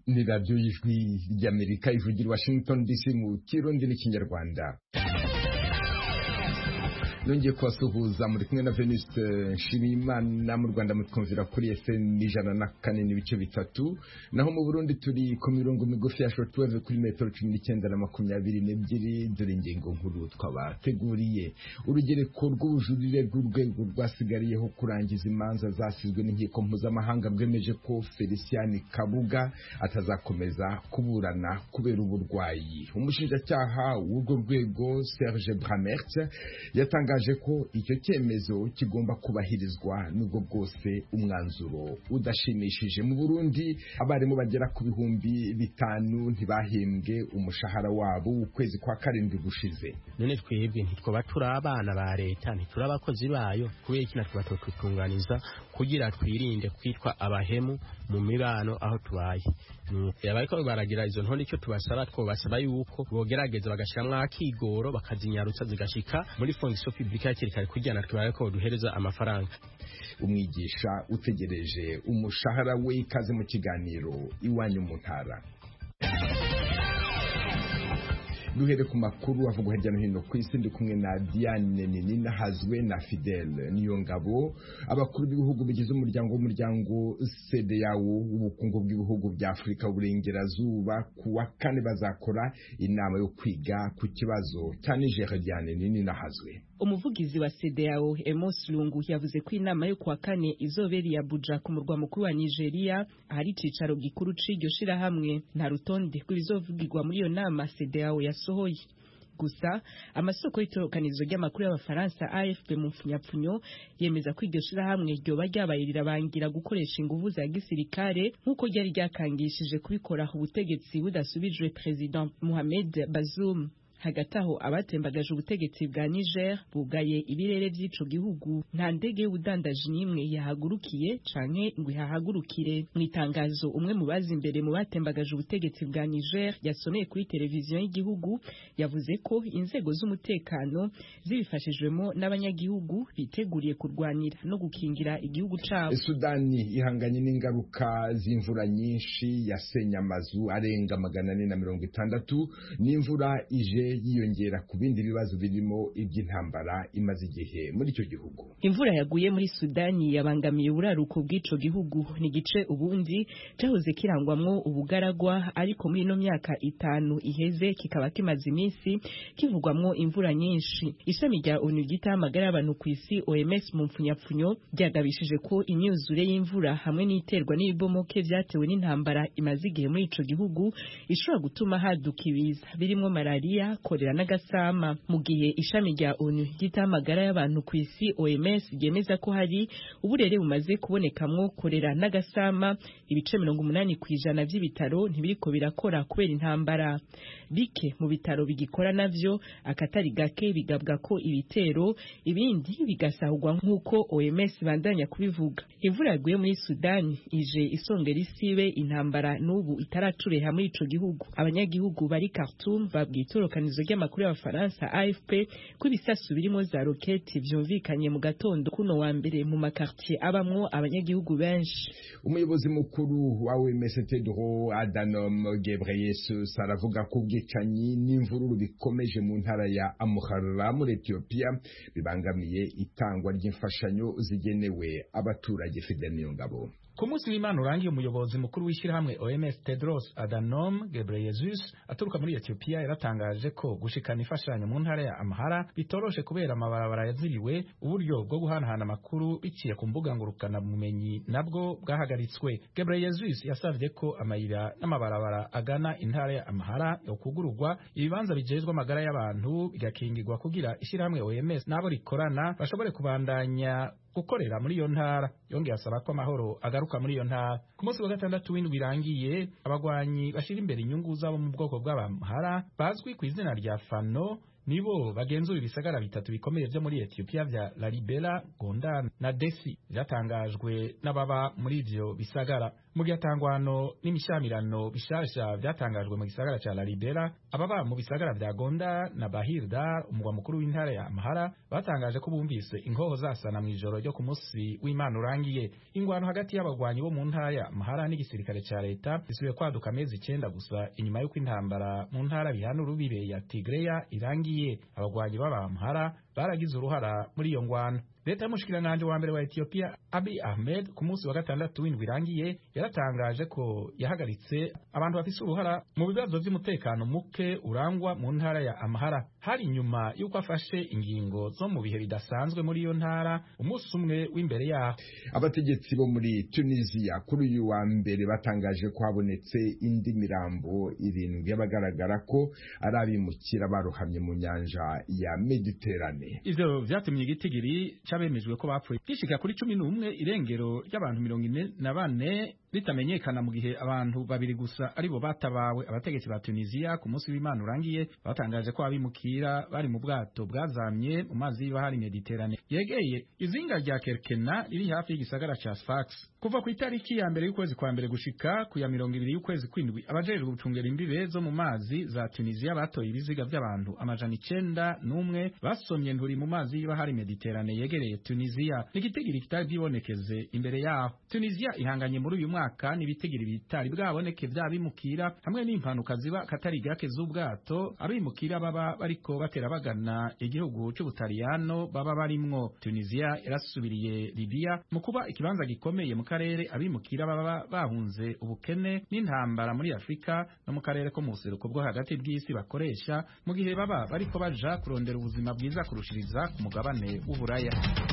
ni radiyo y'ijwi ry'amerika ivugira washington dc mu kirundi n'ikinyarwanda nongeye kubasuhuza muri kumwe na venuste nshimiyimana mu rwanda mutwumvira kuri fm ijana na kane n'ibice bitatu naho mu burundi turi ku mirongo migufi ya shortwave kuri metero cumi n'icyenda na makumyabiri n'ebyiri dore ingingo nkuru twabateguriye urugereko rw'ubujurire rw'urwego rwasigariyeho kurangiza imanza zasizwe n'inkiko mpuzamahanga rwemeje ko felicien kabuga atazakomeza kuburana kubera uburwayi umushinjacyaha w'urwo rwego serge bramert yatangaje yatangaje ko icyo cyemezo kigomba kubahirizwa nubwo bwose umwanzuro udashimishije mu Burundi abarimu bagera ku bihumbi bitanu ntibahembwe umushahara wabo ukwezi kwa karindwi gushize none twebwe ntitwaba turi abana ba leta ntituri abakozi bayo kubera iki natwe batotutunganiza kugira twirinde kwitwa abahemu mu mibano aho tubaye bariko baragira izo ntonde icyo tubasaba twobasaba yuko bogerageza bagashiramwo akigoro bakazinyarutsa zigashika muri fonction publique hakiri kare kugira natwe bariko duhereza amafaranga umwigisha utegereje umushahara we ikaze mu kiganiro iwanyu mu ntara duhere ku makuru avugwa hirya no hino ku isi ndi kumwe na Diane Nini nahazwe na Fidel niyo ngabo abakuru b'ibihugu bigize umuryango w'umuryango CEDEAO w'ubukungu bw'ibihugu bya Afurika Burengerazuba ku wa kane bazakora inama yo kwiga ku kibazo cya Niger Diane Nini nahazwe umuvugizi wa CEDEAO Emos Lungu yavuze ko inama yo kuwa kane izobera iya Abuja ku murwa mukuru wa Nigeria ahari icicaro gikuru c'iryo shirahamwe nta rutonde rw'ibizovugirwa muri iyo nama CEDEAO yasohoye gusa amasoko y'itorokanizo ry'amakuru y'abafaransa AFP mu mfunyapfunyo yemeza ko iryo shirahamwe ryoba ryabaye rirabangira gukoresha inguvu za gisirikare nk'uko ryari ryakangishije kubikora ubutegetsi budasubijwe President Mohamed Bazoum hagati aho abatembagaje ubutegetsi bwa Niger bugaye ibirere by'ico gihugu nta ndege y'ubudandaji n'imwe yahagurukiye canke ngo ihahagurukire mu itangazo umwe mu bazi imbere mu batembagaje ubutegetsi bwa Niger yasomeye kuri televiziyo y'igihugu yavuze ko inzego z'umutekano zibifashijwemo n'abanyagihugu biteguriye kurwanira no gukingira igihugu cabo Sudani ihanganye n'ingaruka z'imvura nyinshi yasenye amazu arenga magana ane na mirongo itandatu n'imvura ije yiyongera ku bindi bibazo birimo iby'intambara imaze igihe muri icyo gihugu imvura yaguye muri sudani yabangamiye uburaruko bw'ico gihugu ni igice ubundi cyahoze kirangwamwo ubugaragwa ariko muri ino myaka itanu iheze kikaba kimaze iminsi kivugwamwo imvura nyinshi ishami rya onu ryitaho amagara y'abantu ku isi oms mu mpfunyapfunyo ryagabishije ko imyuzure y'imvura hamwe n'iterwa n'ibibomoke vyatewe n'intambara imaze igihe muri ico gihugu ishobora gutuma haduka ibiza birimwo malariya korera n'agasama mu gihe ishami rya onu ryitaho amagara y'abantu ku isi OMS ryemeza ko hari uburere bumaze kubonekamwo korera n'agasama ibice mirongo umunani ku ijana vy'ibitaro ntibiriko birakora kubera intambara bike mu bitaro bigikora navyo akatari gake bigabwa ko ibitero ibindi bigasahurwa nk'uko OMS bandanya kubivuga imvura yaguye muri Sudani ije isongera isibe intambara n'ubu itaracureha muri ico gihugu abanyagihugu bari Khartoum babwiye itorokanizo ry'amakuru y'abafaransa AFP ko ibisasu birimo za roketi vyumvikanye mu gatondo kuno wa mbere mu makartier abamwo abanyagihugu benshi umuyobozi mukuru wa OMS Tedros Adhanom Ghebreyesus aravuga ko ubwicanyi n'imvururu bikomeje mu ntara ya Amhara muri Ethiopia bibangamiye itangwa ry'imfashanyo zigenewe abaturage Fidel Niyongabo ku munsi w'imana urangiye umuyobozi mukuru w'ishyirahamwe OMS Tedros Adhanom Ghebreyesus aturuka muri Ethiopia yaratangaje ko gushikana imfashanyo mu ntara ya Amhara bitoroshe kubera amabarabara yaziriwe uburyo bwo guhanahana amakuru biciye ku mbuga ngurukana bumenyi nabwo bwahagaritswe Ghebreyesus yasavye ko amayira n'amabarabara agana intara ya Amhara yokugururwa ibibanza bijejwe amagara y'abantu bigakingirwa kugira ishyirahamwe OMS nabo rikorana bashobore kubandanya gukorera muri iyo ntara yongeye asaba ko amahoro agaruka muri iyo ntara ku munsi wa gatandatu w'indwi birangiye abagwanyi bashira imbere inyungu zabo mu bwoko bw'abamhara bazwi ku izina rya fano nibo bagenzura ibisagara bitatu bikomeye vyo muri Ethiopia vya Lalibela, Gondar na Desi byatangajwe n'ababa muri ivyo bisagara mu gihe atangwano n'imishamirano bishasha vyatangajwe mu gisagara ca Lalibela ababa mu bisagara vya Gonda na Bahirda umugwa mukuru w'intara ya Amhara batangaje ko bumvise inkoho zasana mu ijoro ryo ku munsi w'Imana urangiye ingwano hagati y'abagwanyi bo mu ntara ya Amhara n'igisirikare ca leta isubiye kwaduka amezi icenda gusa inyuma y'uko intambara mu ntara bihana urubibe ya Tigreya irangiye abagwanyi b'aba Amhara baragize uruhara muri iyo ngwano leta y'umushikiranganji wa mbere wa Ethiopia Abiy Ahmed ku munsi wa gatandatu w'indwi irangiye yaratangaje ko yahagaritse abantu bafise uruhara mu bibazo vy'umutekano muke urangwa mu ntara ya Amhara hari nyuma y'uko afashe ingingo zo mu bihe bidasanzwe muri iyo ntara umunsi umwe w'imbere yaho abategetsi bo muri Tunisia kuri uyu wa mbere batangaje ko habonetse indi mirambo irindwi y'abagaragara ko ari abimukira barohamye mu nyanja ya Mediterane ivyo vyatumye igitigiri c'abemejwe ko bapfuye gishika kuri cumi n'umwe irengero ry'abantu mirongo ine na bane ritamenyekana mu gihe abantu babiri gusa aribo batabawe abategetsi ba Tunisia ku munsi w'Imana urangiye batangaje ko abimukira bari mu bwato bwazamye mu mazi y'ibahari Mediterane yegeye izinga rya Kerkena riri hafi y'igisagara ca Sfax kuva ku itariki ya mbere y'ukwezi kwa mbere gushika ku ya mirongo ibiri y'ukwezi kw'indwi abajejwe gucungera imbibe zo mu mazi za Tunisia batoye ibiziga by'abantu amajana icenda n'umwe basomye nturi mu mazi y'ibahari Mediterane yegereye Tunisia n'igitigiri kitari bwibonekeze imbere yaho Tunisia ihanganye muri uyu mwaka n'ibitigiri bitari bwaboneke vy'abimukira hamwe n'impanuka ziba katari gake z'ubwato abimukira baba bariko batera bagana igihugu c'Ubutaliyano baba barimwo Tunisia yarasubiriye Libya mu kuba ikibanza gikomeye mu karere abimukira baba bahunze ubukene n'intambara muri Afrika no mu karere ko mu buseruko bwo hagati bw'isi bakoresha mu gihe baba bariko baja kurondera ubuzima bwiza kurushiriza ku mugabane w'Uburaya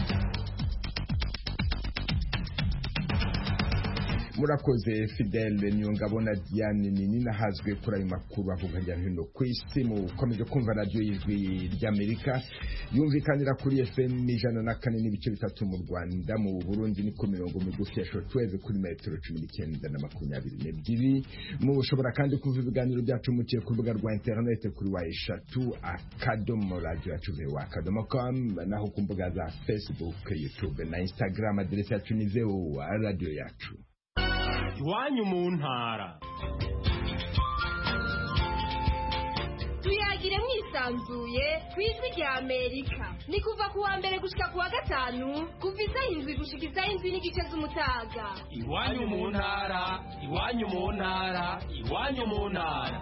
murakoze fidele niyongabona diane nini nahazwe kuri ayo makuru avuga hirya no hino ku isi mukomeje kumva radiyo y'ijwi ry'amerika yumvikanira kuri fm ijana na kane n'ibice bitatu mu rwanda mu burundi ni ku mirongo migufi ya shortwave kuri metero cumi n'icyenda na makumyabiri n'ebyiri mushobora kandi kumva ibiganiro byacu muciye ku rubuga rwa interinete kuri wa eshatu akadomo radiyo yacu vewa akadomo com naho ku mbuga za facebook youtube na instagram aderesi yacu ni vewa radiyo yacu iwanyu mu ntara tuyagire mwisanzuye ku ijwi rya amerika ni kuva ku wa mbere gushika ku wa gatanu kuva isaha indwi gushika isaha indwi n'igice z'umutaga iwanyu mu ntara iwanyu mu ntara iwanyu mu ntara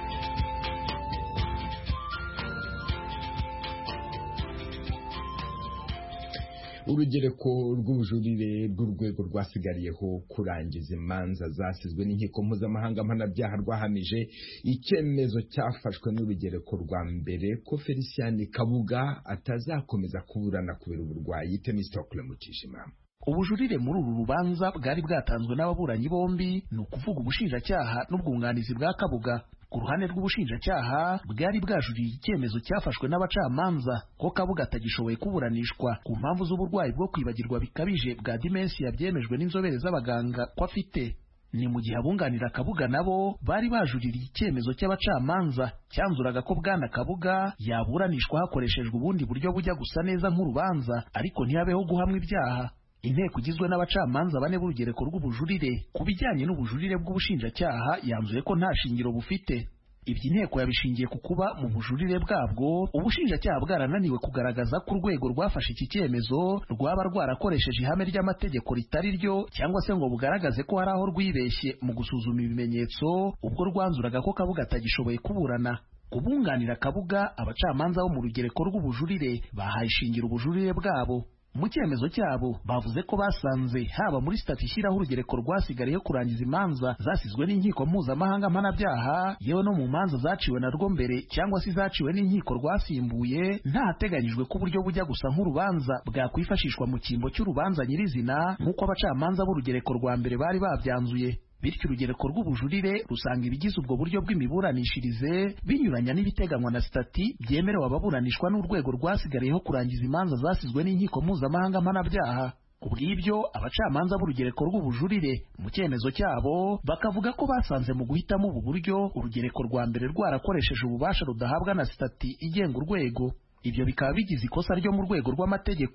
urugereko rw'ubujurire bw'urwego rwasigariyeho kurangiza imanza zasizwe n'inkiko mpuzamahanga mpanabyaha rwahamije icyemezo cyafashwe n'urugereko rwa mbere ko felicien kabuga atazakomeza kuburana kubera uburwayi temistokle mutishima ubujurire muri uru rubanza bwari bwatanzwe n'ababuranyi bombi ni ukuvuga ubushinjacyaha n'ubwunganizi bwa kabuga ku ruhande rw'ubushinjacyaha bwari bwajuriye icyemezo cyafashwe n'abacamanza ko kabuga atagishoboye kuburanishwa ku mpamvu z'uburwayi bwo kwibagirwa bikabije bwa dimensiya byemejwe n'inzobere z'abaganga ko afite ni mu gihe abunganira kabuga nabo bari bajuririye icyemezo cy'abacamanza cyanzuraga ko bwana kabuga yaburanishwa hakoreshejwe ubundi buryo bujya gusa neza nk'urubanza ariko ntihabeho guhamwa ibyaha inteko igizwe n'abacamanza bane b'urugereko rw'ubujurire ku bijyanye n'ubujurire bw'ubushinjacyaha yanzuye ko nta shingiro bufite ibyo inteko yabishingiye ku kuba mu bujurire bwabwo ubushinjacyaha bwarananiwe kugaragaza ko urwego rwafashe iki cyemezo rwaba rwarakoresheje ihame ry'amategeko ritari ryo cyangwa se ngo bugaragaze ko hari aho rwibeshye mu gusuzuma ibimenyetso ubwo rwanzuraga ko kabuga atagishoboye kuburana kubunganira kabuga abacamanza bo mu rugereko rw'ubujurire bahaye ishingiro ubujurire bwabo mu cyemezo cyabo bavuze ko basanze haba muri sitati ishyiraho urugereko rwasigariyeho kurangiza imanza zasizwe n'inkiko mpuzamahanga mpanabyaha yewe no mu manza zaciwe narwo mbere cyangwa se zaciwe n'inkiko rwasimbuye ntahateganyijwe ko uburyo bujya gusa nk'urubanza bwakwifashishwa mu cyimbo cy'urubanza nyirizina nk'uko abacamanza b'urugereko rwa mbere bari babyanzuye bityo urugereko rw'ubujurire rusanga ibigize ubwo buryo bw'imiburanishirize binyuranya n'ibiteganywa na sitati byemerewe ababuranishwa n'urwego rwasigariyeho kurangiza imanza zasizwe n'inkiko mpuzamahanga mpanabyaha ku bw'ibyo abacamanza b'urugereko rw'ubujurire mu cyemezo cyabo bakavuga ko basanze mu guhitamo ubu buryo urugereko rwa mbere rwarakoresheje ububasha rudahabwa na sitati igenga urwego ibyo bikaba bigize ikosa ryo mu rwego rw'amategeko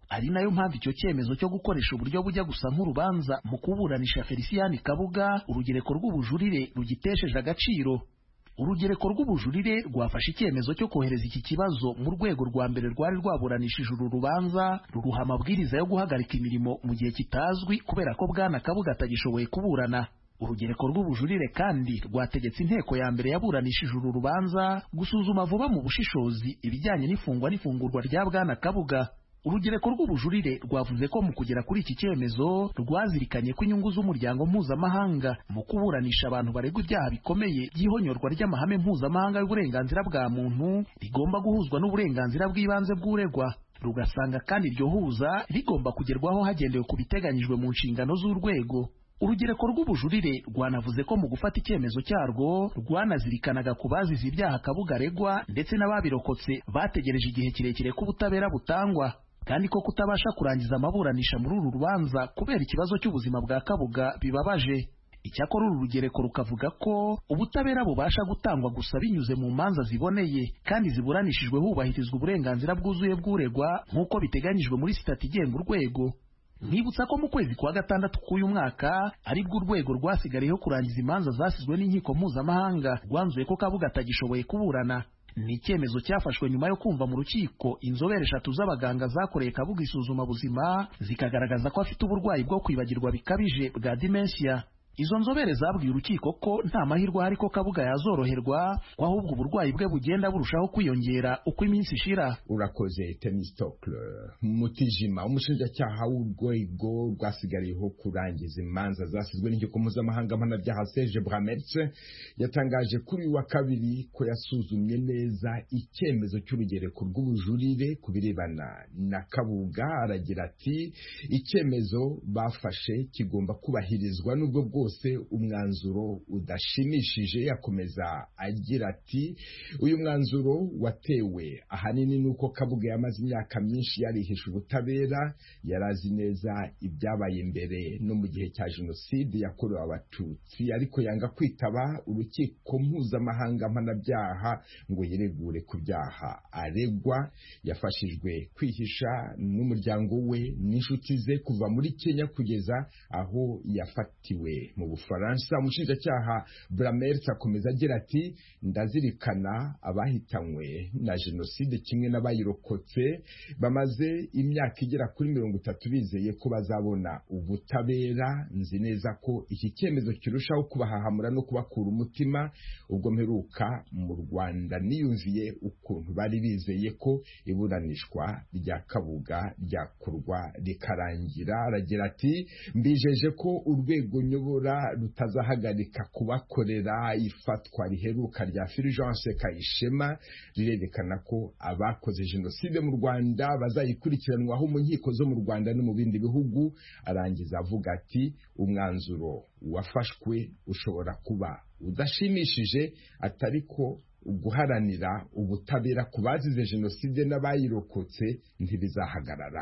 ari nayo mpamvu icyo cyemezo cyo gukoresha uburyo bujya gusa nk'urubanza mu kuburanisha felicien kabuga urugereko rw'ubujurire rugitesheje agaciro urugereko rw'ubujurire rwafashe icyemezo cyo kohereza iki kibazo mu rwego rwa mbere rwari rwaburanishije uru rubanza ruruha amabwiriza yo guhagarika imirimo mu gihe kitazwi kubera ko bwana kabuga atagishoboye kuburana urugereko rw'ubujurire kandi rwategetse inteko ya mbere yaburanishije uru rubanza gusuzuma vuba mu bushishozi ibijyanye n'ifungwa n'ifungurwa rya bwana kabuga urugereko rw'ubujurire rwavuze ko mu kugera kuri iki cyemezo rwazirikanye ko inyungu z'umuryango mpuzamahanga mu kuburanisha abantu baregwa ibyaha bikomeye by'ihonyorwa ry'amahame mpuzamahanga y'uburenganzira bwa muntu rigomba guhuzwa n'uburenganzira bw'ibanze bw'uregwa rugasanga kandi iryo huza rigomba kugerwaho hagendewe ku biteganyijwe mu nshingano z'urwego urugereko rw'ubujurire rwanavuze ko mu gufata icyemezo cyarwo rwanazirikanaga ku bazize ibyaha kabuga aregwa ndetse n'ababirokotse bategereje igihe kirekire ko ubutabera butangwa kandi ko kutabasha kurangiza amaburanisha muri uru rubanza kubera ikibazo cy'ubuzima bwa kabuga bibabaje icyakora uru rugereko rukavuga ko ubutabera bubasha gutangwa gusa binyuze mu manza ziboneye kandi ziburanishijwe hubahirizwa uburenganzira bwuzuye bw'uregwa nk'uko biteganyijwe muri sitati igenga urwego Nkibutsa ko mu kwezi kwa gatandatu k'uyu mwaka aribwo urwego rwasigariyeho kurangiza imanza zasizwe n'inkiko mpuzamahanga rwanzuye ko Kabuga atagishoboye kuburana ni icyemezo cyafashwe nyuma yo kumva mu rukiko inzobere eshatu z'abaganga zakoreye Kabuga isuzuma buzima zikagaragaza ko afite uburwayi bwo kwibagirwa bikabije bwa dementia izo nzobere zabwiye urukiko ko nta mahirwe ahari ko kabuga yazoroherwa ko ahubwo uburwayi bwe bugenda burushaho kwiyongera uko iminsi ishira urakoze temistokle mutijima umushinjacyaha w'urwego rwasigariyeho kurangiza imanza zasizwe n'inkiko mpuzamahanga mpanabyaha serge bramertse yatangaje kuri uyu wa kabiri ko yasuzumye neza icyemezo cy'urugereko rw'ubujurire ku birebana na kabuga aragira ati icyemezo bafashe kigomba kubahirizwa n'ubwo bwose umwanzuro udashimishije yakomeza agira ati uyu mwanzuro watewe ahanini nuko kabuga yamaze imyaka myinshi yarihisha ubutabera yari azi neza ibyabaye mbere no mu gihe cya jenoside yakorewe abatutsi ariko yanga kwitaba urukiko mpuzamahanga mpanabyaha ngo yiregure ku byaha aregwa yafashijwe kwihisha n'umuryango we n'inshuti ze kuva muri kenya kugeza aho yafatiwe mu bufaransa umushinjacyaha bramert akomeza agira ati ndazirikana abahitanywe na jenoside kimwe n'abayirokotse bamaze imyaka igera kuri mirongo itatu bizeye ko bazabona ubutabera nzi neza ko iki cyemezo kirushaho kubahahamura no kubakura umutima ubwo mperuka mu rwanda niyumviye ukuntu bari bizeye ko iburanishwa rya kabuga ryakorwa rikarangira aragira ati mbijeje ko urwego nyobora rutazahagarika kubakorera ifatwa riheruka rya Fulgence Kayishema rirerekana ko abakoze jenoside mu Rwanda bazayikurikiranwaho mu nkiko zo mu Rwanda no mu bindi bihugu arangiza avuga ati umwanzuro wafashwe ushobora kuba udashimishije atari ko guharanira ubutabera ku bazize jenoside n'abayirokotse ntibizahagarara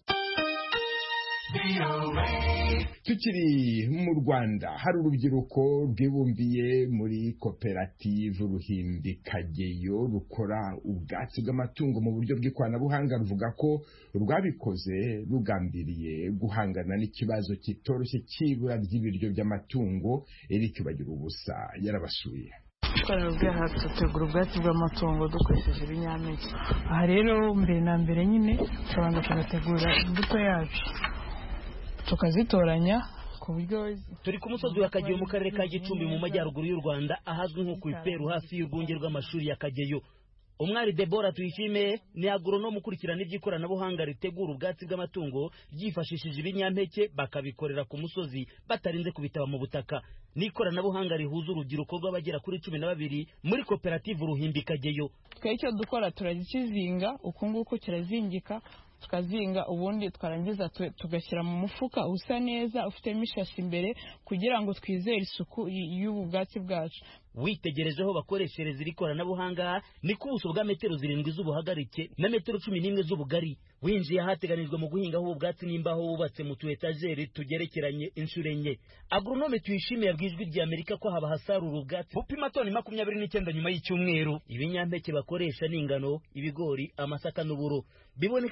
tukiri mu rwanda hari urubyiruko rwibumbiye muri koperative ruhimbi kageyo rukora ubwatsi bw'amatungo mu buryo bw'ikoranabuhanga ruvuga ko rwabikoze rugambiriye guhangana n'ikibazo kitoroshye cy'ibura ry'ibiryo by'amatungo eric bagira ubusa yarabasuye ikorera ubwaha dutegura ubwatsi bw'amatungo dukoresheje ibinyampeke aha rero mbere na mbere nyine tubanza tugategura imbuto yacu tukazitoranya ku buryo turi ku musozi wa kageyo mu karere ka gicumbi mu majyaruguru y'u rwanda ahazwi nko ku iperu hafi y'urwunge rw'amashuri ya kageyo umwari debora tuyishime ni agoronome ukurikirana iby'ikoranabuhanga ritegura ubwatsi bw'amatungo ryifashishije ibinyampeke bakabikorera ku musozi batarinze kubitaba mu butaka n'ikoranabuhanga rihuza urubyiruko rw'abagera kuri cumi na babiri muri koperative uruhimbi kageyo twe icyo dukora turakizinga uku nguku kirazingika tukazinga ubundi twarangiza tugashyira mu mufuka usa neza ufitemo ishashi imbere kugira ngo twizere isuku y'ubu bwatsi bwacu witegereje aho bakoreshereza iri koranabuhanga ni ku buso bwa metero zirindwi z'ubuhagarike na metero cumi n'imwe z'ubugari winjiye ahateganijwe mu guhingaho ubu bwatsi n'imbaho wubatse mu tu etajeri tugerekeranye inshuro enye agoronome tuyishimiye yabwiye ijwi rya amerika ko haba hasarura ubwatsi bupima toni makumyabiri n'icyenda nyuma y'icyumweru ibinyampeke bakoresha ni ingano ibigori amasaka n'uburo biboneka ko babanza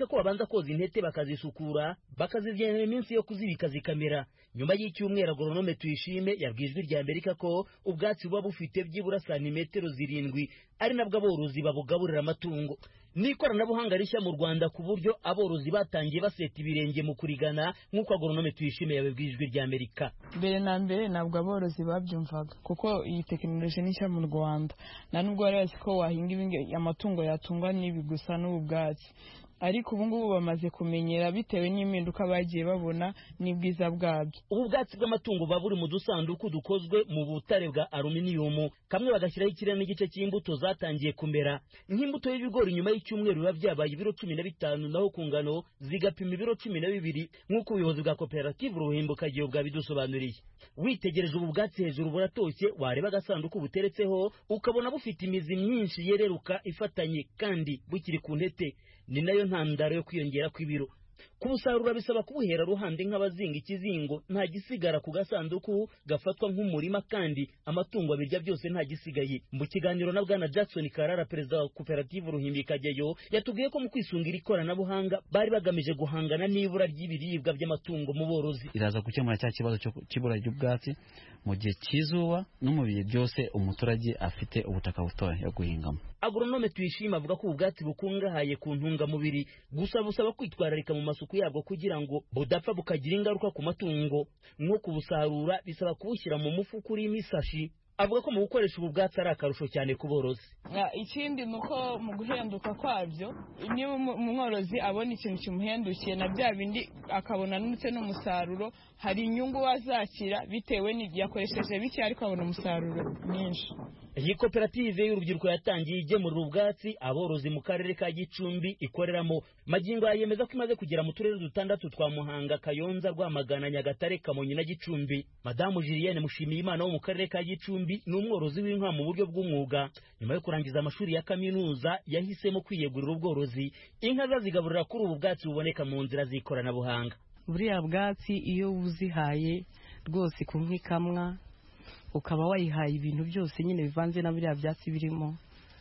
babanza koza intete bakazisukura bakazigenera iminsi yo kuzibika zikamera nyuma y'icyumweru agoronome tuyishime yabwiye ijwi rya amerika ko ubwatsi buba bufite byibura santimetero zirindwi ari nabwo aborozi babugaburira amatungo n'ikoranabuhanga rishya mu rwanda ku buryo aborozi batangiye baseta ibirenge mu kurigana nk'uko agoronome tuyishime yabibwiye ijwi rya amerika mbere na mbere ntabwo aborozi babyumvaga kuko iyi tekinoloji ni nshya mu rwanda nta nubwo bari bazi ko wahinga ibingi- amatungo yatungwa n'ibi gusa n'ubu bwatsi ariko ubu ngubu bamaze kumenyera bitewe n'impinduka bagiye babona n'ubwiza bwabyo ubu bwatsi bw'amatungo buba buri mu dusanduku dukozwe mu butare bwa aluminiyumu kamwe bagashyiraho ikirere n'igice cy'imbuto zatangiye kumera nk'imbuto y'ibigori nyuma y'icyumweru biba byabaye ibiro cumi na bitanu naho ku ngano zigapima ibiro cumi na bibiri nk'uko ubuyobozi bwa koperative uruhimbukagihe bwabidusobanuriye witegereje ubu bwatsi hejuru buratoshye wareba agasanduku buteretseho ukabona bufite imizi myinshi yereruka ifatanye kandi bukiri ku ntete ni nayo ntandaro yo kwiyongera kw'ibiro kubusarura bisaba kubuhera ruhande nk'abazinga ikizingo nta gisigara ku gasanduku gafatwa nk'umurima kandi amatungo abirya byose nta gisigaye mu kiganiro na bwana jackson karara perezida wa koperative ruhimbikageyo yatubwiye ko mu kwisungira ikoranabuhanga bari bagamije guhangana n'ibura ry'ibiribwa by'amatungo mu borozi iraza gukemura cya kibazo cyo cy'ibura ry'ubwatsi mu gihe cy'izuba no mu bihe byose umuturage afite ubutaka butoya yo guhingamo agoronome tuyishima avuga ko ubu bwatsi bukungahaye ku ntungamubiri gusa busaba kwitwararika mu masuku yabwo kugira ngo budapfa bukagira ingaruka ku matungo nko kubusarura bisaba kubushyira mu mufuka urimo isashi avuga ko mu gukoresha ubu bwatsi ari akarusho cyane ku borozi Ah, ikindi ni uko mu guhenduka kwabyo niba umu- umworozi abona ikintu kimuhendukiye na bya bindi akabona ndetse n'umusaruro hari inyungu wazakira bitewe n'igihe yakoresheje bike ariko abona umusaruro mwinshi iyi koperative y'urubyiruko yatangiye igemurira ubwatsi aborozi mu karere ka gicumbi ikoreramo magingo aya yemeza ko imaze kugera mu turere dutandatu twa muhanga kayonza rwamagana nyagatare kamonyi na gicumbi madamu julienne mushimiyimana wo mu karere ka gicumbi ni umworozi w'inka mu buryo bw'umwuga nyuma yo kurangiza amashuri ya kaminuza yahisemo kwiyegurira ubworozi inka ze azigaburira kuri ubu bwatsi buboneka mu nzira z'ikoranabuhanga buriya bwatsi iyo wuzihaye rwose ku nka ikamwa ukaba wayihaye ibintu byose nyine bivanze na biriya byatsi birimo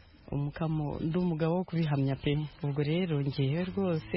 umukamo ndi umugabo wo kubihamya pe ubwo rero ngewe rwose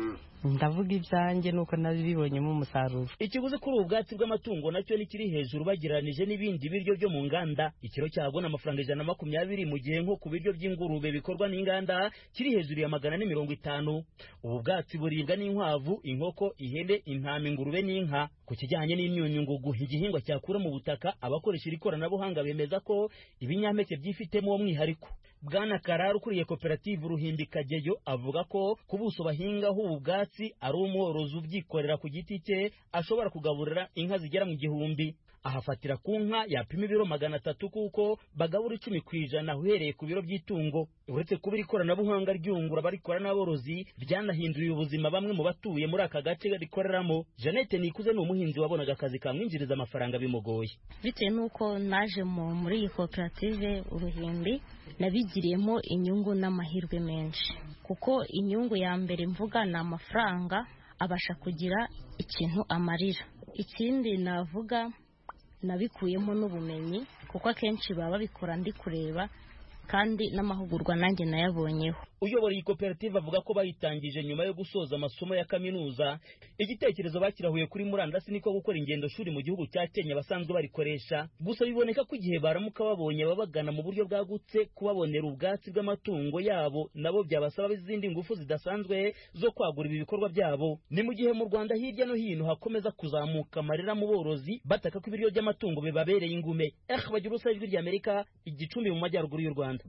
ndavuga ibyanjye nuko nabibonyemo umusaruro ikiguzi kuri ubu bwatsi bw'amatungo nacyo ni kiri hejuru bagereranije n'ibindi biryo byo mu nganda ikiro cyabwo ni amafaranga ijana na makumyabiri mu gihe nko ku biryo by'ingurube bikorwa n'inganda kiri hejuru ya magana ane mirongo itanu ubu bwatsi buribwa n'inkwavu inkoko ihene intama ingurube n'inka ku kijyanye n'imyunyungugu igihingwa cyakura mu butaka abakoresha iri koranabuhanga bemeza ko ibinyampeke byifitemo uwo mwihariko bwana karara ukuriye koperative uruhimbikageyo avuga ko ku buso bahingaho ubu bwatsi ari umworozi ubyikorera ku giti cye ashobora kugaburira inka zigera mu gihumbi ahafatira ku nka yapima ibiro magana atatu kuko bagabura icumi ku ijana uhereye ku biro by'itungo uretse kuba iri koranabuhanga ryungura abarikora n'aborozi ryanahinduye ubuzima bamwe mu batuye muri aka gace rikoreramo jeannette nikuze ni umuhinzi wabonaga akazi kamwinjiriza amafaranga bimugoye bitewe n'uko naje mu- muri iyi koperative uruhimbi nabigiriyemo inyungu n'amahirwe menshi kuko inyungu ya mbere mvuga ni amafaranga abasha kugira ikintu amarira ikindi navuga nabikuyemo n'ubumenyi kuko akenshi baba babikora ndi kureba kandi n'amahugurwa nanjye nayabonyeho uyobora iyi koperative avuga ko bayitangije nyuma yo gusoza amasomo ya kaminuza igitekerezo bakirahuye kuri murandasi niko gukora ingendo shuri mu gihugu cya kenya basanzwe barikoresha gusa biboneka ko igihe baramuka babonye ababagana mu buryo bwagutse kubabonera ubwatsi bw'amatungo yabo nabo byabasaba izindi ngufu zidasanzwe zo kwagura ibi bikorwa byabo ni mu gihe mu rwanda hirya no hino hakomeza kuzamuka amarira mu borozi bataka ko ibiryo by'amatungo bibabereye ingume eh bagira ubusa ijwi ry'amerika igicumbi mu majyaruguru y'u rwanda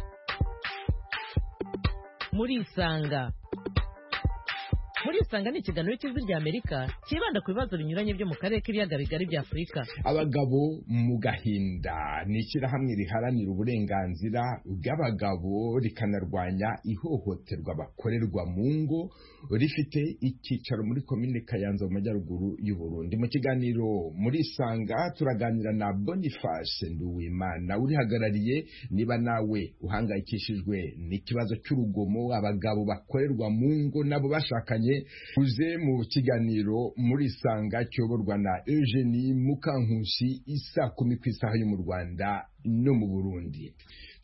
murisanga murisanga ni ikiganiro cy'ijwi ry'amerika cyibanda ku bibazo binyuranye byo mu karere k'ibiyaga bigari bya afurika abagabo mu gahinda ni ishyirahamwe riharanira uburenganzira bw'abagabo rikanarwanya ihohoterwa bakorerwa mu ngo rifite icyicaro muri komine kayanza mu majyaruguru y'u Burundi mu kiganiro muri sanga turaganira na boniface nduwimana urihagarariye niba nawe uhangayikishijwe n'ikibazo cy'urugomo abagabo bakorerwa mu ngo nabo bashakanye uze mu kiganiro muri sanga cyoborwa na eugenie mukankusi isa kumi ku isaha yo mu rwanda no mu burundi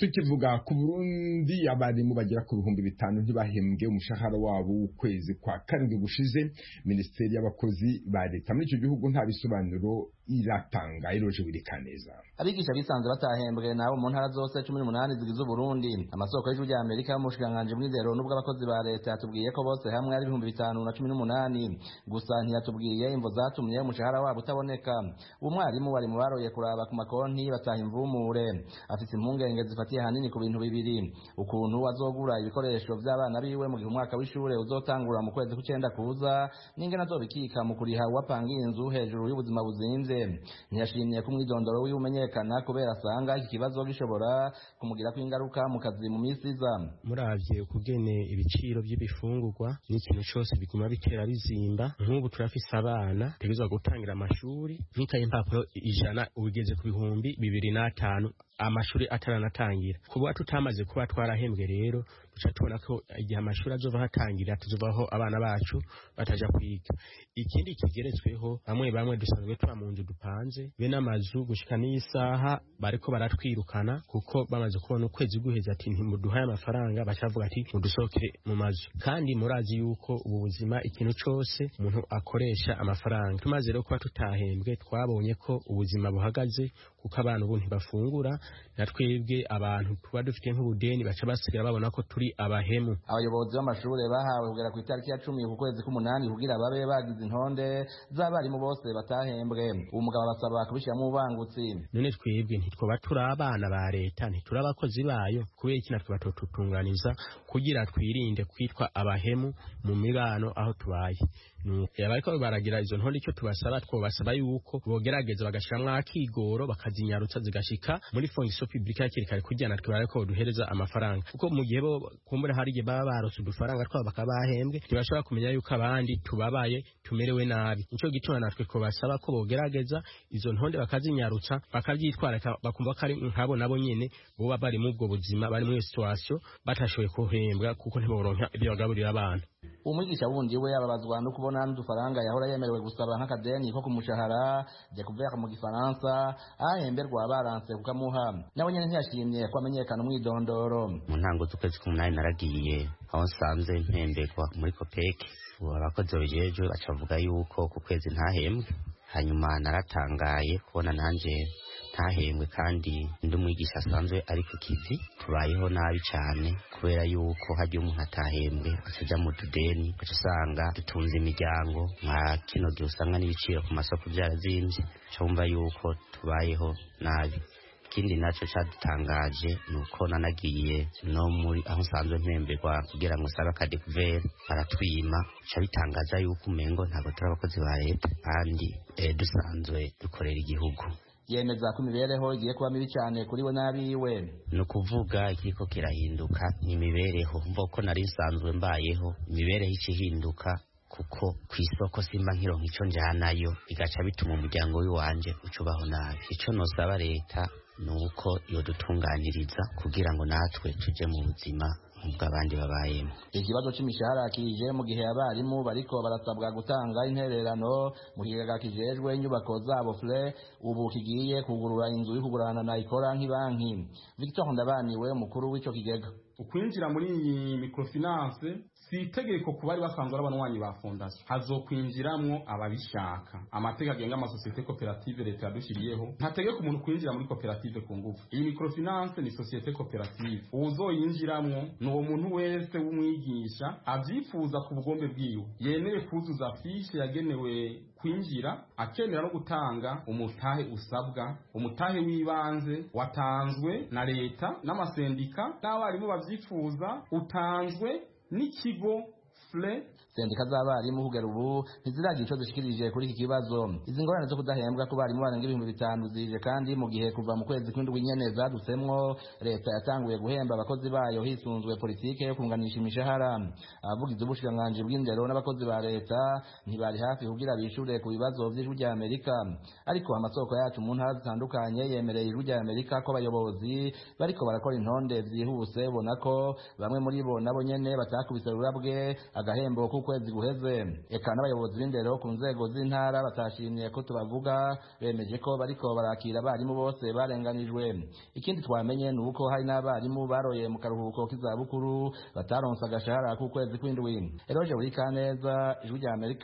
tukivuga ku burundi abarimu bagera ku bihumbi bitanu ntibahembwe umushahara wabo w'ukwezi kwa karindwi gushize minisiteri y'abakozi ba leta muri icyo gihugu nta bisobanuro iratanga iroje wirikaneza abigisha bisanze batahembwe nabo mu ntara zose cumi n'umunani zigize uburundi amasoko y'ijwi rya amerika y'umushikiranganji bw'indero n'ubw'abakozi ba leta yatubwiye ko bose hamwe ari ibihumbi bitanu na cumi n'umunani gusa ntiyatubwiye imvo zatumye umushahara wabo utaboneka umwarimu wari mu baroye kuraba ku makonti bataha imvumure afite impungenge zifatiye hanini ku bintu bibiri ukuntu azogura ibikoresho by'abana biwe mu gihe umwaka w'ishure uzotangura mu kwezi kw'icenda kuza n'ingene azobikika mu kuriha uwapangiye inzu hejuru y'ubuzima buzimvye ntiyashimye ko umwidondoro wiwe umenyekana kubera asanga iki kibazo gishobora kumugirako ingaruka mu kazi mu minsi iza muravye ukugene ibiciro by'ibifungurwa n'ikintu cose biguma bitera bizimba nk'ubu turafise abana tegerezwa gutangira amashuri nk'ikaye impapuro ijana ugeze ku bihumbi bibiri n'atanu amashuri ataranatangira kuba tutamaze kuba twarahembwe rero duca tubona ko igihe amashuri azova hatangira tuzovaho abana bacu bataja kwiga ikindi kigeretsweho bamwe bamwe dusanzwe tuba mu nzu dupanze be n'amazu gushika n'isaha bariko baratwirukana kuko bamaze kubona ukwezi guheza ati ntimuduhaye amafaranga bacavuga ati mudusohokere mu mazu kandi murazi yuko ubu buzima ikintu cose umuntu akoresha amafaranga tumaze rero kuba tutahembwe twabonye ko ubuzima buhagaze kuko abantu ubu ntibafungura na twebwe abantu tuba dufite nk'ubudeni baca basigara babona ko turi abahemu abayobozi b'amashure bahawe kugera ku itariki ya cumi ku kwezi k'umunani kugira babe bagize intonde z'abarimu bose batahembwe uwo mugabo basaba kubishyiramo ubangutsi none twebwe ntitwoba turi abana ba leta ntituri abakozi bayo kubera iki natwe batotutunganiza kugira twirinde kwitwa abahemu mu mibano aho tubaye bariko baragira izo ntonde icyo tubasaba twobasaba yuko bogerageza bagashiramwo akigoro bakazinyarutsa zigashika muri fongiso publika hakiri kare kugira natwe bareko duhereza amafaranga kuko mu gihe bo kumbura hari igihe baba barose udufaranga twabo bakaba bahembwe ntibashobora kumenya yuko abandi tubabaye tumerewe nabi nico gituma natwe twobasaba ko bogerageza izo ntonde bakazinyarutsa bakavyitwarika bakumva ko ari nkabo nabo nyene boba bari mu ubwo buzima bari muri situation batashoboye kuhembwa kuko ntiboronka ibyo bagaburira abana umwigisha wundi we ababazwa no kubona n'udufaranga yahora yemerewe gusaba nk'akadeni ko ku mushahara découvert mu gifaransa ahemberwa baranse kukamuha nawe nyene ntiyashimye ko amenyekana umwidondoro mu ntango z'ukwezi k'umunani naragiye aho nsanze mpemberwa muri kopeke abakozi babijejwe bacavuga yuko ku kwezi ntahembwe hanyuma naratangaye kubona nanje ntahembwe kandi ndi umwigisha asanzwe ari ku kivi tubayeho nabi cyane kubera yuko hajya umuntu atahembwe akajya mu tudeni ugaca usanga dutunze imiryango nka kino gihe usanga n'ibiciro ku masoko byarazimbye cyumva yuko tubayeho nabi ikindi nacyo cyadutangaje ni uko nanagiye no muri aho nsanzwe mpemberwa kugira ngo sabe akadekuveri baratwima bica bitangaza yuko umengo ntabwo turi abakozi ba leta kandi dusanzwe dukorera igihugu yemeza ko imibereho igiye kuba mibi cyane kuri we n'abiwe ni ukuvuga ikiriko kirahinduka ni imibereho mva ko nari nsanzwe mbayeho imibereho ica ihinduka kuko ku isoko simba nkironka ico njanayo bigaca bituma umuryango w'iwanje ucubaho nabi ico nosaba leta ni uko yodutunganiriza kugira ngo natwe tuje mu buzima nk'ubwo abandi babayemo ikibazo c'imishahara kije mu gihe abarimu bariko barasabwa gutanga intererano mu kigega kijejwe inyubako zabo fre ubu kigiye kugurura inzu yo kugurana na ikora nk'ibanki victor ndabaniwe umukuru w'ico kigega ukwinjira muri iyi microfinance si itegeko ku bari basanzwe ari abanywanyi ba fondasiyo hazokwinjiramwo ababishaka amategeko agenga amasosiyete koperative leta yadushyiriyeho ntategeka umuntu kwinjira muri koperative ku ngufu iyi microfinance ni sosiyete koperative uwuzoyinjiramwo ni uwo muntu wese w'umwigisha avyifuza ku bugombe bwiwe yemeye kuzuza fishe yagenewe kwinjira akemera no gutanga umutahe usabwa umutahe w'ibanze watanzwe na leta n'amasendika n'abarimu bavyifuza utanzwe n'ikigo fle sendika z'abarimu kugera ubu ntiziragira ico zishikirije kuri iki kibazo izi ngorane zo kudahembwa ku barimu barenga ibihumbi bitanu zije kandi mu gihe kuva mu kwezi kw'indwi nyene zadutsemwo leta yatanguye guhemba abakozi bayo hisunzwe politike yo kunganisha imishahara abavugizi b'ubushikiranganji bw'indero n'abakozi ba leta ntibari hafi kugira bishure ku bibazo vy'ijwi rya amerika ariko amasoko yacu mu ntara zitandukanye yemereye ijwi rya amerika ko abayobozi bariko barakora intonde vyihuse ubona ko bamwe muri bo nabo nyene batakubise rurabwe agahembo k'ukwezi guheze eka n'abayobozi b'indero ku nzego z'intara batashimye ko tubavuga bemeje ko bariko barakira abarimu bose barenganijwe ikindi twamenye ni uko hari n'abarimu baroye mu karuhuko k'izabukuru bataronse agashahara k'ukwezi kw'indwi eroje buri kaneza ijwi rya amerika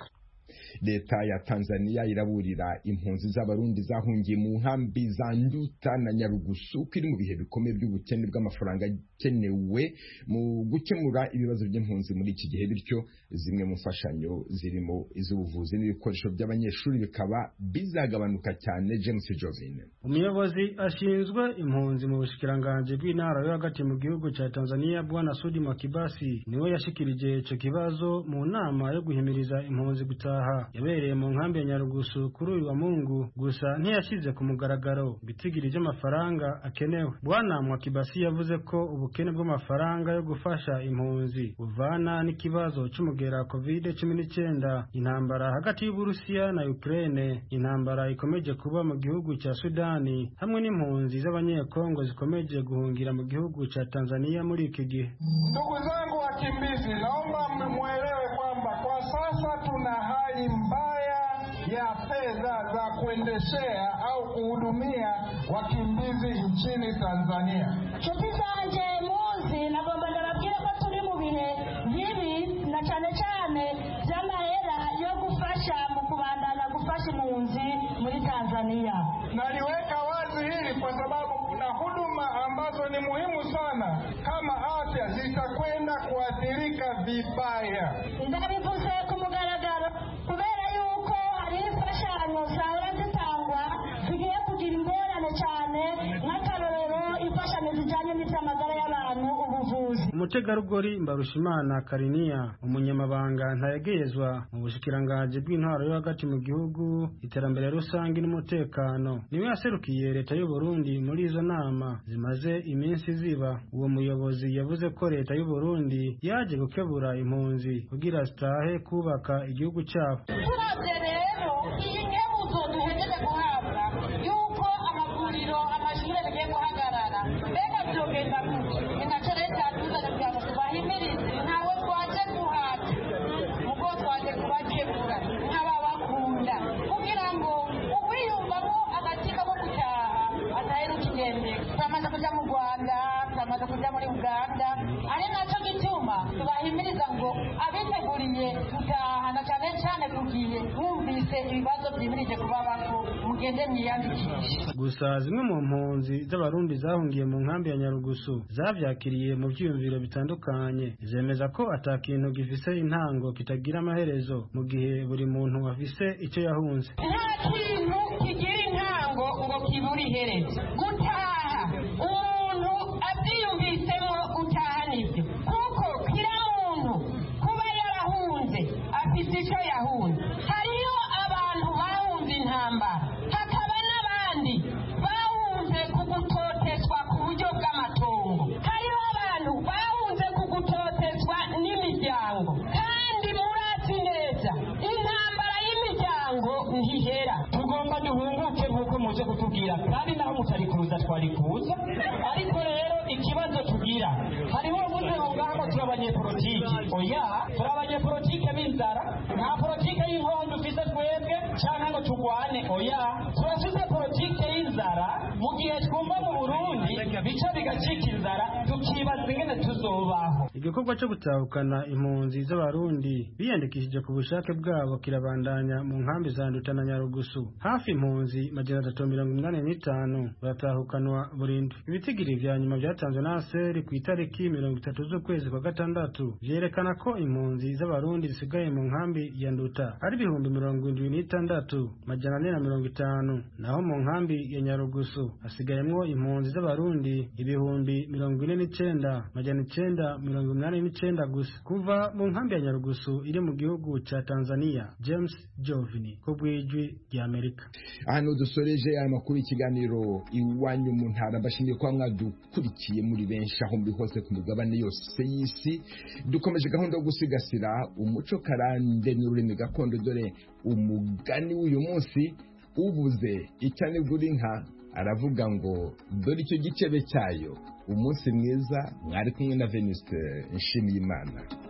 leta ya tanzania iraburira impunzi z'abarundi zahungiye mu nkambi za nduta na nyarugusu ko iri mu bihe bikomeye by'ubukene bw'amafaranga akenewe mu gukemura ibibazo by'impunzi muri iki gihe bityo zimwe mu mfashanyo zirimo iz'ubuvuzi n'ibikoresho by'abanyeshuri bikaba bizagabanuka cyane james jovine umuyobozi ashinzwe impunzi mu bushikiranganji bw'intara yo hagati mu gihugu cya tanzania bwana sudi makibasi niwe yashikirije ico kibazo mu nama yo guhimiriza impunzi gutaha yabereye mu nkambi ya nyarugusu kuri uyu wa mungu gusa ntiyashyize ku mugaragaro ibitigiri by'amafaranga akenewe bwana mwakibasi yavuze ko ubukene bw'amafaranga yo gufasha impunzi buvana n'ikibazo cy'umugera covid cumi n'icyenda intambara hagati y'uburusiya na ukraine intambara ikomeje kuba mu gihugu cya sudani hamwe n'impunzi z'abanyekongo zikomeje guhungira mu gihugu cya tanzania muri iki gihe ndugu zangu wakimbizi naomba mwelewe kwamba kwa sasa tuna hali mbaya ya fedha za kuendeshea au kuhudumia wakimbizi nchini Tanzania. nshuti zanjye muzi nagomba ndababwire ko turi mu bihe bibi na cyane cyane by'amahera yo gufasha mu kubandanya gufasha impunzi muri Tanzania. Naliweka wazi hili kwa sababu kuna huduma ambazo ni muhimu sana kama afya zitakwenda kuathirika vibaya. ndabivuze ku mugaragaro kubera yuko hari imfashanyo zahora zitangwa zigiye kugira ingorane cyane nk'akarorero imfashanyo zijyanye n'iby'amagara y'abantu ubuvuzi umutegarugori mbarushimana kariniya umunyamabanga ntayegeyezwa mu bushikiranganji bw'intwaro yo hagati mu gihugu iterambere rusange n'umutekano niwe yaserukiye leta y'u Burundi muri izo nama zimaze iminsi ziba uwo muyobozi yavuze ko leta y'u Burundi yaje gukebura impunzi kugira zitahe kubaka igihugu cyabo turabye rero iyi nkebuzo duhejeje guhabwa yuko amavuriro amashuri bigiye guhagarara mbega byogenda gutya ni nacyo leta yatuzanye kugira ngo tubahimirize ntawe twaje guhata ubwo twaje kubakebura nk'ababakunda kugira ngo uwiyumvamo agatsiko ko gutaha atahe n'ukigendera turamaze kujya mu rwanda turamaze kujya muri uganda ari nacyo gituma tubahimiriza ngo abiteguriye gutaha na cyane cyane kugiye mwumvise ibibazo byimirije kubabako mugende mwiyandikishe gusa zimwe mu mpunzi z'abarundi zahungiye mu nkambi ya nyarugusu zavyakiriye mu vyiyumviro bitandukanye zemeza ko ata kintu gifise intango kitagira amaherezo mu gihe buri muntu afise icyo yahunze nta kintu kigira intango ngo kibure iherezo gutaha umuntu abyiyumvisemo gutaha nibyo kuko kira muntu kuba yarahunze afite icyo yahunze hariyo abantu bahunze intambara hakaba n'abandi bahunze ku gutotezwa ku buryo bw'amatongo hariho abantu bahunze ku gutotezwa n'imiryango kandi murazi neza intambara y'imiryango ntihera tugomba duhunguke nk'uko muje kutubwira kandi naho mutari kuza twari kuza ariko rero ikibazo tugira hariho ubuze ngo ngaho turi abanyepolitiki oya turi abanyepolitike b'inzara nta politike y'inkondo dufise twebwe cyangwa ngo turwane oya turafise politike y'inzara mu gihe twumva mu burundi bica bigacika inzara tukibaza ingene tuzobaho igikorwa cyo gutahukana impunzi z'abarundi biyandikishije ku bushake bwabo kirabandanya mu nkambi za nduta na nyarugusu hafi impunzi majana atatu mirongo inani n'itanu baratahukanwa burindwi ibitigiri vya nyuma vyatanzwe na aseri ku itariki mirongo itatu z'ukwezi kwa gatandatu vyerekana ko impunzi z'abarundi zisigaye mu nkambi ya nduta ari ibihumbi mirongo indwi n'itandatu majana ane na mirongo itanu naho mu nkambi ya nyarugusu hasigayemwo impunzi z'abarundi ibihumbi mirongo ine n'icenda majana icenda mirongo inani n'icenda gusa kuva mu nkambi ya nyarugusu iri mu gihugu ca tanzania james jovini ku bw'ijwi ry'amerika hano dusoreje aya makuru y'ikiganiro iwanyu mu ntara mbashimiye kuba mwadukurikiye muri benshi aho muri hose ku migabane yose y'isi dukomeje gahunda yo gusigasira umuco karande n'ururimi gakondo dore umugani w'uyu munsi ubuze icyanegura inka aravuga ngo dore icyo gicebe cyayo umunsi mwiza mwari kumwe na venuste nshimiyimana